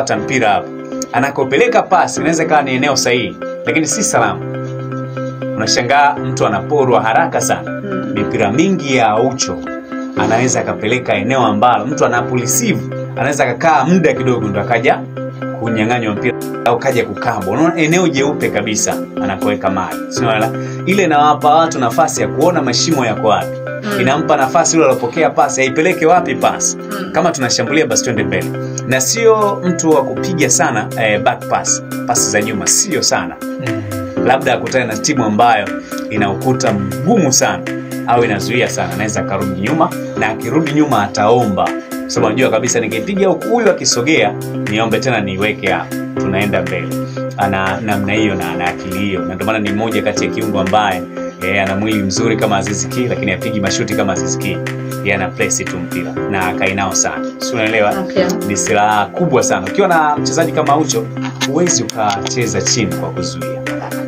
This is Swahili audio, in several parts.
kupata mpira hapo anakopeleka pasi inaweza ikawa ni eneo sahihi lakini si salama unashangaa mtu anaporwa haraka sana Mm. mipira mingi ya aucho anaweza akapeleka eneo ambalo mtu anapolisivu anaweza akakaa muda kidogo ndo akaja kunyang'anywa mpira au kaja kukabwa unaona eneo jeupe kabisa anakoweka mali sinaona ile inawapa watu nafasi ya kuona mashimo yako wapi Mm. inampa nafasi yule alopokea pasi aipeleke wapi pasi Mm. kama tunashambulia basi twende mbele na sio mtu wa kupiga sana eh, back pass pasi za nyuma sio sana labda akutane na timu ambayo ina ukuta mgumu sana au inazuia sana anaweza akarudi nyuma na akirudi nyuma ataomba sababu anajua kabisa nikipiga huku huyu akisogea niombe tena niweke hapa tunaenda mbele ana namna hiyo na ana akili hiyo na ndio maana ni mmoja kati ya kiungo ambaye yeye ana mwili mzuri kama Aziz Ki lakini apigi mashuti kama Aziz Ki yeye ana place tu mpira na akainao sana si unaelewa Okay. ni silaha kubwa sana ukiwa na mchezaji kama Ucho huwezi ukacheza chini kwa kuzuia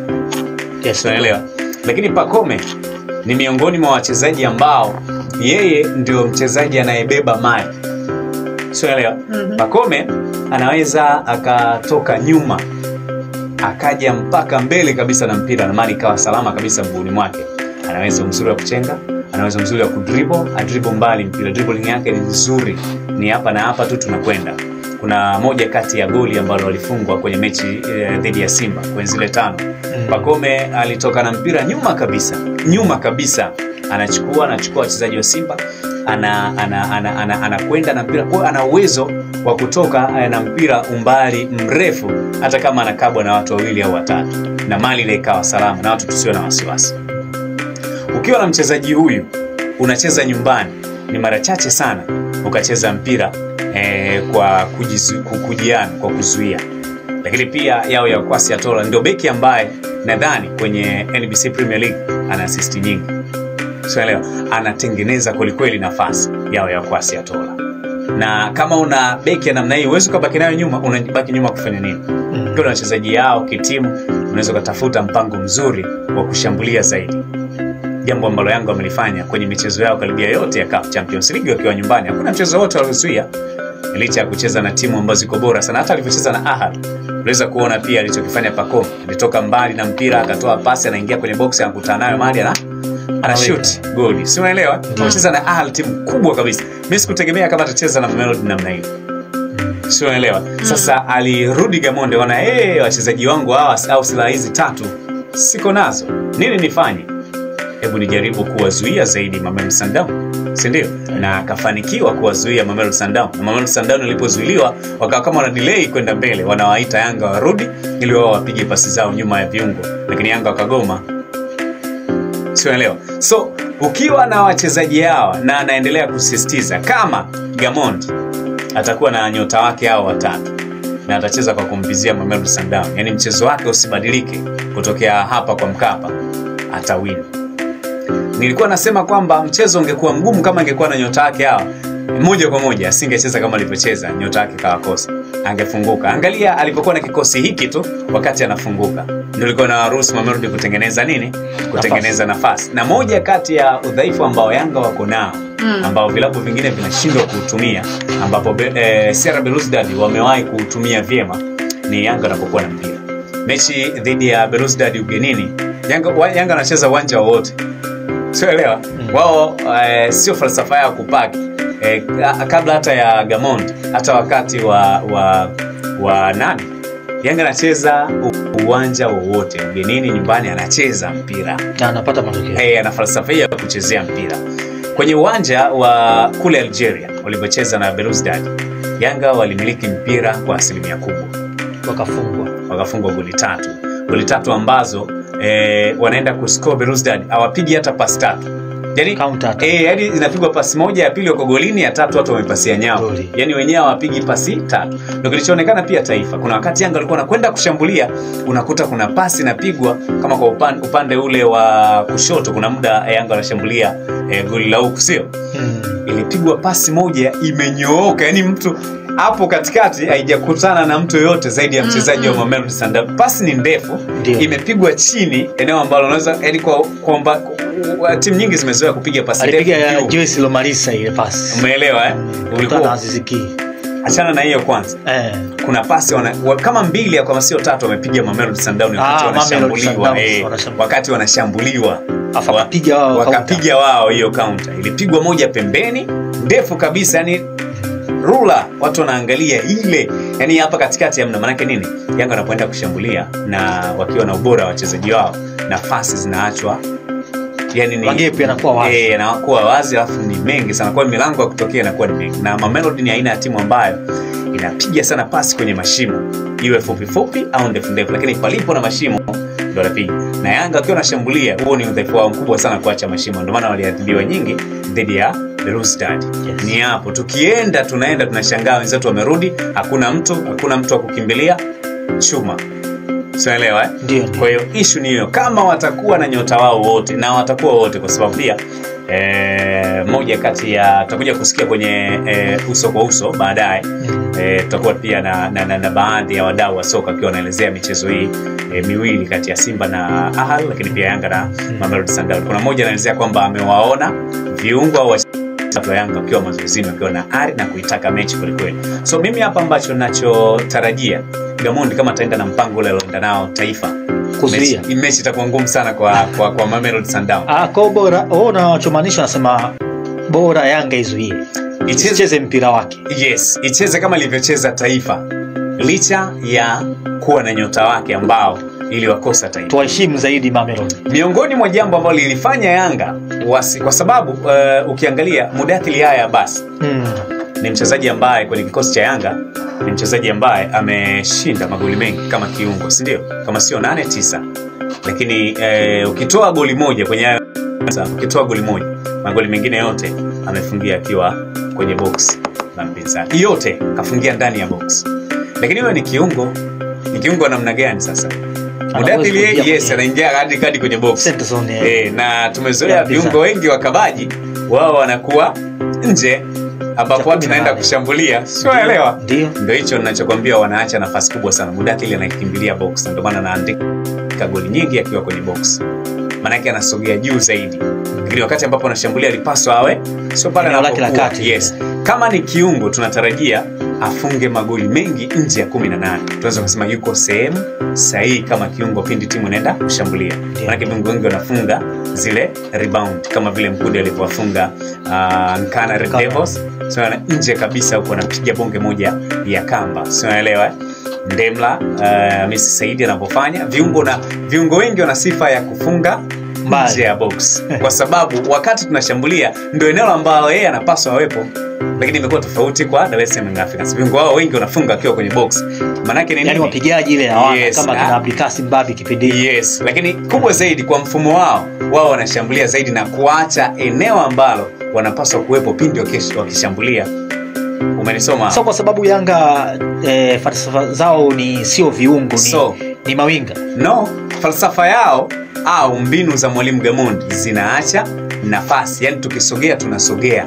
Yes, unaelewa lakini Pacome ni miongoni mwa wachezaji ambao yeye ndio mchezaji anayebeba mali unaelewa Mhm. Pacome anaweza akatoka nyuma akaja mpaka mbele kabisa na mpira na mali ikawa salama kabisa mguuni mwake anaweza mzuri wa kuchenga anaweza mzuri wa kudribble adribble mbali mpira dribbling yake ni nzuri ni hapa na hapa tu tunakwenda kuna moja kati ya goli ambalo walifungwa kwenye mechi eh, dhidi ya simba kwenye zile tano Pacome alitoka na mpira nyuma kabisa nyuma kabisa anachukua anachukua wachezaji wa simba anakwenda ana, ana, ana, anakwenda na mpira kwa hiyo ana uwezo wa kutoka eh, na mpira umbali mrefu hata kama anakabwa na watu wawili au watatu na mali ile ikawa salama na watu tusio na wasiwasi ukiwa na mchezaji huyu unacheza nyumbani ni mara chache sana ukacheza mpira eh, kwa kujizu, ku- kujiana kwa kuzuia lakini pia yao ya kwasi atola ndio beki ambaye nadhani kwenye nbc premier league ana asisti nyingi sielewa anatengeneza kwelikweli nafasi yao ya kwasi atola na kama una beki ya namna hii huwezi ukabaki nayo nyuma unabaki nyuma kufanya nini ukiwa na wachezaji yao kitimu unaweza ukatafuta mpango mzuri wa kushambulia zaidi jambo ambalo yanga wamelifanya kwenye michezo yao karibia yote ya CAF champions league wakiwa nyumbani hakuna mchezo wote waliozuia licha ya kucheza na timu ambazo ziko bora sana hata alivyocheza na ahad unaweza kuona pia alichokifanya Pacome alitoka mbali na mpira akatoa pasi anaingia kwenye box anakutana nayo mali ana ana shoot goli si unaelewa amecheza na ahad timu kubwa kabisa mimi sikutegemea kama atacheza na Mamelodi namna hiyo si unaelewa sasa alirudi gamonde ona hey, wachezaji wangu hawa au silaha hizi tatu siko nazo nini nifanye hebu nijaribu kuwazuia zaidi Mamelodi Sundowns si ndio na akafanikiwa kuwazuia Mamelodi Sundowns na Mamelodi Sundowns ilipozuiliwa wakawa kama wana delay kwenda mbele wanawaita Yanga warudi ili wao wapige pasi zao nyuma ya viungo lakini Yanga wakagoma siunaelewa so ukiwa na wachezaji hawa na anaendelea kusisitiza kama Gamond atakuwa na nyota wake hao watatu na atacheza kwa kumpizia Mamelodi Sundowns yaani mchezo wake usibadilike kutokea hapa kwa Mkapa atawin nilikuwa nasema kwamba mchezo ungekuwa mgumu kama angekuwa na nyota wake hawa moja kwa moja asingecheza kama alivyocheza nyota wake kawakosa angefunguka angalia alipokuwa na kikosi hiki tu wakati anafunguka ndio ilikuwa na waruhusu Mamelodi kutengeneza nini kutengeneza nafasi na moja kati ya udhaifu ambao Yanga wako nao Mm. ambao vilabu vingine vinashindwa kuutumia ambapo be, eh, Sierra Belouizdad wamewahi kuutumia vyema ni Yanga anapokuwa na mpira mechi dhidi ya Belouizdad ugenini Yanga wa- Yanga anacheza uwanja wowote sioelewa mm. wao eh, sio falsafa yao kupaki eh, ka- kabla hata ya Gamond hata wakati wa wa wa nani Yanga anacheza u- uwanja wowote ugenini nyumbani anacheza mpira na anapata matokeo hey, ana falsafa hii ya kuchezea mpira kwenye uwanja wa kule Algeria walivyocheza na Belouizdad Yanga walimiliki mpira kwa asilimia kubwa wakafungwa wakafungwa goli tatu goli tatu ambazo eh, wanaenda kuscore Belouizdad hawapigi hata pasi tatu yani, Counter attack. eh, yani inapigwa pasi moja ya pili wako golini ya tatu watu wamepasia nyao Goli. yani wenyewe hawapigi pasi tatu ndio kilichoonekana pia taifa kuna wakati yanga walikuwa wanakwenda kushambulia unakuta kuna pasi inapigwa kama kwa upande, upande ule wa kushoto kuna muda yanga wanashambulia eh, goli la huku sio mm. ilipigwa pasi moja imenyooka yani mtu hapo katikati haijakutana na mtu yoyote zaidi ya mchezaji wa Mamelodi Sundowns. Pasi ni ndefu, Ndio. imepigwa chini, eneo ambalo unaweza yani kwa, kwa mba, kwa, timu nyingi zimezoea kupiga pasi alipiga ndefu ya juu. Joyce Lomalisa ile pasi Umeelewa eh? Kutana na Ulikuwa Aziz Ki achana na hiyo kwanza Eh. kuna pasi wana, wa, kama mbili au kama sio tatu wamepiga Mamelodi Sundowns wakati Ah, Mamelodi wanashambuliwa Sundowns eh, wanashambuliwa. wakati wanashambuliwa Afa Wa- wakapiga wao wakapiga wao hiyo kaunta ilipigwa moja pembeni ndefu kabisa yani rula watu wanaangalia ile yani hapa katikati hamna maanake nini yanga wanapoenda kushambulia na wakiwa na ubora wa wachezaji wao nafasi zinaachwa yani ni Magep yanakuwa wazi. eh, yanakuwa wazi alafu ni mengi sana kwa hiyo milango ya kutokea inakuwa ni mengi na mamelodi ni aina ya timu ambayo inapiga sana pasi kwenye mashimo iwe fupi fupi au ndefu ndefu lakini palipo na mashimo ndo anapiga na yanga wakiwa wanashambulia huo ni udhaifu wao mkubwa sana kuacha mashimo ndio maana waliadhibiwa nyingi dhidi ya Berustad Yes. ni hapo tukienda tunaenda tunashangaa wenzetu wamerudi hakuna mtu hakuna mtu wa kukimbilia chuma sinaelewa eh? Ndio, ndio. kwa hiyo ishu ni hiyo kama watakuwa na nyota wao wote na watakuwa wote kwa sababu pia eh, moja kati ya tutakuja kusikia kwenye eh, uso kwa uso baadaye Mm. eh, tutakuwa pia na, na, na, na baadhi ya wadau wa soka wakiwa wanaelezea michezo hii eh, miwili kati ya simba na ahal lakini pia yanga na mamelodi sundowns kuna mmoja anaelezea kwamba amewaona viungo au wachezaji wa yanga wakiwa mazoezini wakiwa na ari na kuitaka mechi kwelikweli so mimi hapa ambacho nachotarajia gamondi kama ataenda na mpango ule alioenda nao taifa Kuzuia. mechi, mechi itakuwa ngumu sana kwa, kwa, kwa mamelodi sundowns Ah, kwa bora wewe unachomaanisha nasema bora Yanga izuie Icheze- isicheze mpira wake. yes icheze kama ilivyocheza taifa licha ya kuwa na nyota wake ambao iliwakosa taifa Tuwaheshimu zaidi Mamelodi. miongoni mwa jambo ambalo lilifanya yanga wasi, kwa sababu uh, ukiangalia mudathili haya basi Mm. ni mchezaji ambaye kwenye kikosi cha yanga ni mchezaji ambaye ameshinda magoli mengi kama kiungo sindio kama sio nane tisa lakini eh, ukitoa goli moja kwenye hayo sasa, ukitoa goli moja magoli mengine yote amefungia akiwa kwenye box la mpinzani yote kafungia ndani ya box lakini huyo ni kiungo ni kiungo wa namna gani sasa mudathili kuingia yeye, yes kwenye- anaingia hadi kadi kwenye box Center zone, eh. e, na tumezoea Ya mpinzani. viungo wengi wa kabaji wao wanakuwa nje ambapo Cha watu kumi na naenda nane. kushambulia siwaelewa Ndio. ndo hicho ninachokwambia wanaacha nafasi kubwa sana mudathili anakimbilia box na ndio maana anaandika goli nyingi akiwa kwenye box maanake anasogea juu zaidi lakini wakati ambapo anashambulia alipaswa awe sio pale Eneo lake la anapokuwa. kati. yes. kama ni kiungo tunatarajia afunge magoli mengi nje ya 18 tunaweza kusema yuko sehemu sahihi kama kiungo pindi timu inaenda kushambulia manake viungo wengi wanafunga zile rebound kama vile mkude alivyowafunga uh, nkana Red Nkana. Devils so, na nje kabisa huko anapiga bonge moja ya kamba sinaelewa eh? ndemla uh, misi saidi anavyofanya viungo na viungo wengi wana sifa ya kufunga Mbali. nje ya box kwa sababu wakati tunashambulia ndio eneo ambalo yeye anapaswa awepo lakini imekuwa tofauti kwa Dar es Salaam Young Africans viungo wao wengi wanafunga wakiwa kwenye box maanake ni Yaani nini? wapigaji ile hawana Yes, kama ah. kina Abdikasi Mbabi kipindi hiki. yes lakini kubwa zaidi kwa mfumo wao wao wanashambulia zaidi na kuacha eneo ambalo wanapaswa kuwepo pindi wakish- wakishambulia umenisoma So kwa sababu Yanga eh, falsafa zao ni sio viungo ni, So. ni mawinga. no falsafa yao au mbinu za mwalimu gamondi zinaacha nafasi yani tukisogea tunasogea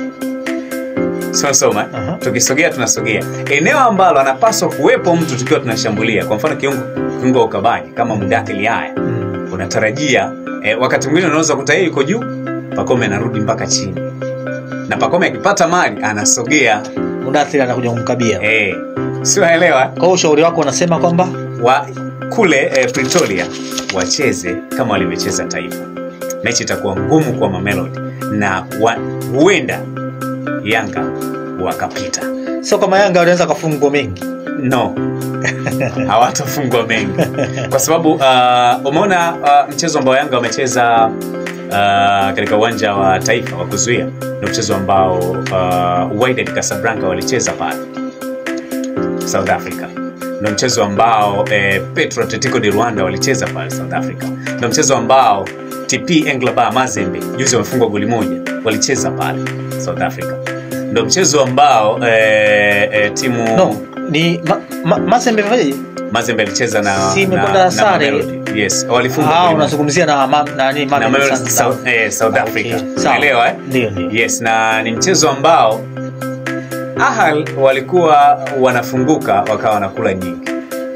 soma eh? Aha. tukisogea tunasogea eneo ambalo anapaswa kuwepo mtu tukiwa tunashambulia kwa mfano kiungo kiungo wa ukabaji kama mudathili haya Mm. unatarajia eh, wakati mwingine unaweza kuta yeye yuko juu pakome anarudi mpaka chini na pakome akipata mali anasogea Mudathiri anakuja kumkabia. eh, siwaelewa Kwa hiyo ushauri wako unasema kwamba wa kule eh, pretoria wacheze kama walivyocheza taifa mechi itakuwa ngumu kwa mamelodi na wa- huenda yanga wakapita sio kama Yanga wanaweza kafungwa mengi. no hawatafungwa mengi kwa sababu uh, umeona uh, mchezo ambao yanga wamecheza uh, katika uwanja wa taifa wa kuzuia ni mchezo ambao uh, Wydad Casablanca walicheza pale south africa ndo mchezo ambao eh, petro atletico de rwanda walicheza pale south africa ndo mchezo ambao tp englaba mazembe juzi wamefungwa goli moja walicheza pale south africa ndo mchezo ambao eh, eh, timu No, ni ma, ma, Mazembe vipi? mazembe alicheza na, Si imekwenda na, na sare. Mamelodi. yes walifunga Ah, goli moja. unazungumzia na ma, nani na Mamelodi Mamelodi Sundowns. South, eh, South Ah, Africa okay. Sawa. unaelewa eh? Ndio, ndio. yes na ni mchezo ambao ahal walikuwa wanafunguka wakawa wanakula nyingi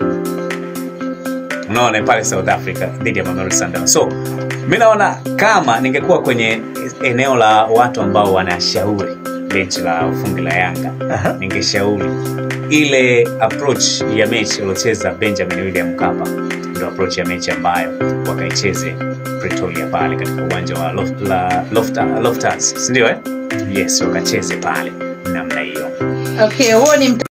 unaona pale south africa dhidi ya Mamelodi Sundowns. so mi naona kama ningekuwa kwenye eneo la watu ambao wanashauri benchi la ufundi la Yanga Aha. ningeshauri ile approach ya mechi waliocheza Benjamin William Mkapa ndio approach ya mechi ambayo wakaicheze Pretoria pale katika uwanja wa Loft, la, Lofta, Loftus si ndio eh? Yes, wakacheze pale namna hiyo. Okay, huo ni